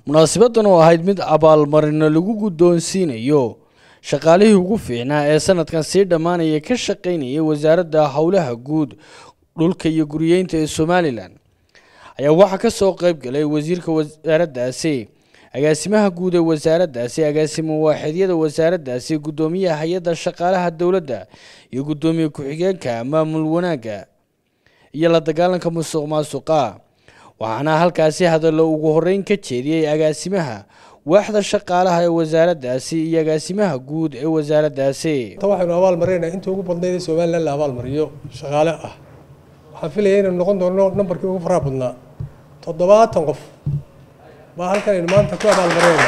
munaasabadan oo ahayd mid abaalmarino lagu guddoonsiinayo shaqaalihii ugu fiicnaa ee sanadkan sii dhammaanaya ka shaqaynayay wasaaradda howlaha guud dhulka iyo guriyeynta ee somalilan ayaa waxaa ka soo qayb galay wasiirka wasaaraddaasi agaasimaha guud ee wasaaraddaasi agaasimo waaxidyada wasaaraddaasi guddoomiyaha hay-adda shaqaalaha dowladda iyo guddoomiye ku-xigeenka maamul wanaagga iyo la dagaalanka musuq maasuqa waxaana halkaasi hadallo ugu horeyn ka jeediyey agaasimaha waaxda shaqaalaha ee wasaaraddaasi iyo agaasimaha guud ee wasaaraddaasi ta waxaynu abaal marinaynaa inta ugu badnayd ee somalilan la abaal mariyo shaqaale ah waxaan filaya inaynu noqon doono nambarkii ugu faraha badnaa toddobaatan qof baa halkan aynu maanta ku abaal marinaynaa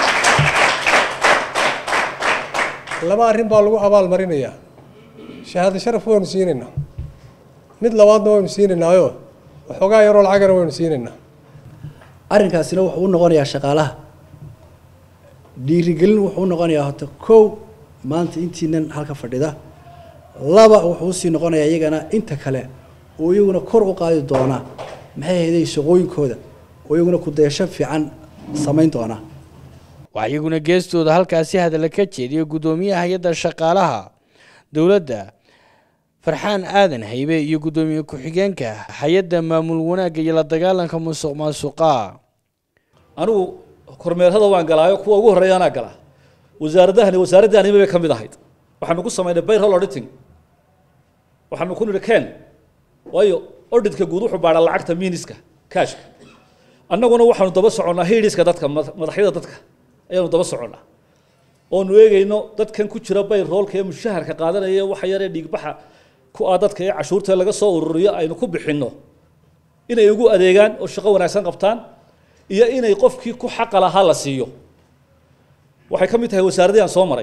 laba arrin baa lagu abaal marinayaa shahaado sharaf waynu siinaynaa mid labaadna waynu siinaynaayo waxoogaa yaroo lacagana waynu siinaynaa arrinkaasina wuxuu u noqonayaa shaqaalaha dhiirigelin wuxuu u noqonayaa horta kow maanta intiinan halka fadhida laba wuxuu usii noqonayaa iyagana inta kale oo iyaguna kor u qaadi doona maxay hayday shaqooyinkooda oo iyaguna kudaysho fiican samayn doona waxaa iyaguna geestooda halkaasi hadalla ka jeediyay guddoomiyaha hay-adda shaqaalaha dowladda farxaan aadan haybe iyo guddoomiye ku-xigeenka hay-adda maamul wanaagga iyo la dagaalanka musuq maasuqa anigu kormeerada waan galaayo kuwa ugu horreeya anaa galaa wasaaradahani wasaaradda anima bay ka mid ahayd waxaanu ku samaynay bayroll auditing waxaanu ku nidhi ken waayo auditka guud wuxuu baadhaa lacagta miiniska kashka annaguna waxaanu daba soconnaa hiidhiska dadka madaxyada dadka ayaanu daba soconnaa oonu eegayno dadkan ku jira bayroolka ee mushaharka qaadanaya waxa yaree dhiigbaxa ku ah dadka ee cashuurta laga soo ururiyo aynu ku bixinno inay ugu adeegaan oo shaqo wanaagsan qabtaan iyo inay qofkii ku xaqa lahaa la siiyo waxay ka mid tahay wasaaraddii aan soo maray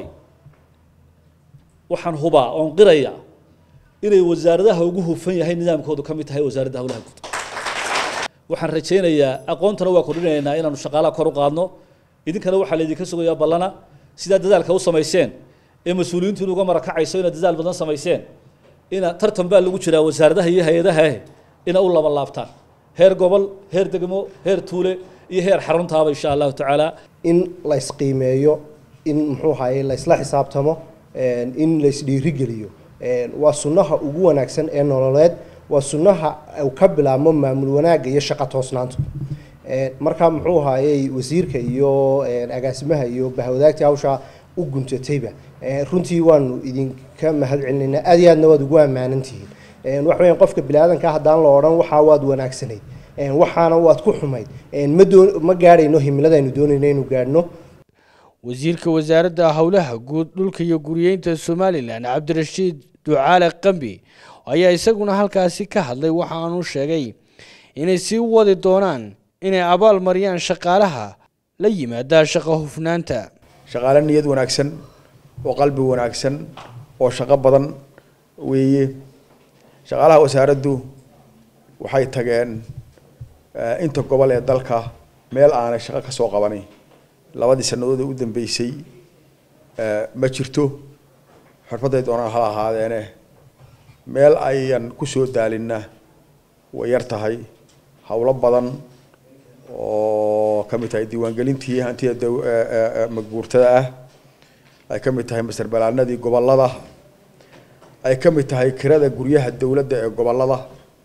waxaan hubaa oon qiraya inay wasaaradaha ugu hufan yahay nidaamkoodu ka mid tahay wasaaradda howlaha guud waxaan rajaynayaa aqoontana waa kordhinaynaa inaanu shaqaalaha kor u qaadno idinkana waxaa laydinka sugayaa ballana sidaa dadaalka u samayseen ee mas-uuliyiintu inuga marakacayso inaad dadaal badan samayseen ina tartan baa lagu jiraa wasaaradaha iyo hay-adaha ina u laba laabtaan heer gobol heer degmo heer tuule iyo heer xaruntaaba insha allahu tacaala in la isqiimeeyo in muxuu ahaye la isla xisaabtamo in la isdhiirigeliyo waa sunnaha ugu wanaagsan ee nololeed waa sunnaha uu ka bilaabmo maamul wanaagga iyo shaqo toosnaanta marka muxuu ahaayey wasiirka iyo agaasimaha iyo bahwadaagtii hawshaa u guntatayba runtii waanu idinka mahad celinaynaa aad iyo aadna waad ugu ammaanantihiin waxa weyan qofka bini-aadanka haddaan la odhan waxaa waad wanaagsanayd waxaana waad ku xumayd ma doon ma gaadhayno himiladaynu doonayno inuu gaadhno wasiirka wasaaradda howlaha guud dhulka iyo guriyeynta somalilan cabdirashiid ducaale qambi ayaa isaguna halkaasi ka hadlay waxa aanu sheegay inay sii wadi doonaan inay abaal mariyaan shaqaalaha la yimaada shaqo hufnaanta shaqaale niyad wanaagsan oo qalbi wanaagsan oo shaqo badan weeye shaqaalaha wasaaraddu waxay tageen inta gobol ee dalka meel aanay shaqo ka soo qabanin labadii sannadood ee u dambeysay ma jirto xirfadday doonaan hala ahaadeene meel ayan kusoo daalinna way yar tahay howlo badan oo ka mid tahay diiwaangelintii hantida magbuurtada ah ay ka mid tahay masar balaanadii gobolada ay ka mid tahay kirada guryaha dowladda ee gobolada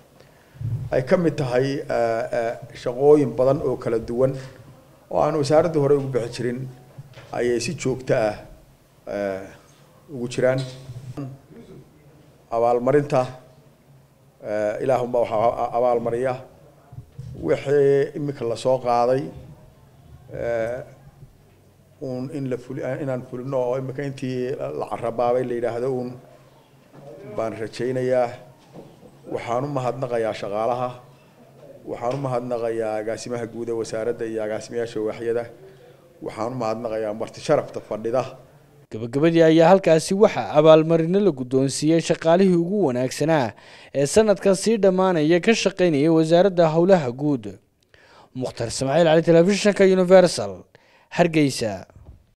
ay ka mid tahay shaqooyin badan oo kala duwan oo aan wasaaraddii hore ugu bixi jirin ayay si joogto ah ugu jiraan abaalmarinta ilaahunbaa waxaa abaalmariya wixii imika lasoo qaaday uun in la fuli inaan fulino oo imika intii la carabaabay la yidhaahdo uun baan rajaynayaa waxaan u mahadnaqayaa shaqaalaha waxaan u mahadnaqayaa agaasimaha guud ee wasaaradda iyo agaasimayaasha waaxyada waxaan u mahadnaqayaa marti sharafta fadhida gabagabadii ayaa halkaasi waxaa abaalmarino la guddoonsiiyey shaqaalihii ugu wanaagsanaa ee sanadkan sii dhammaanaya ka shaqaynaya wasaaradda howlaha guud mukhtar ismaaciil cali telefishinka universal hargeysa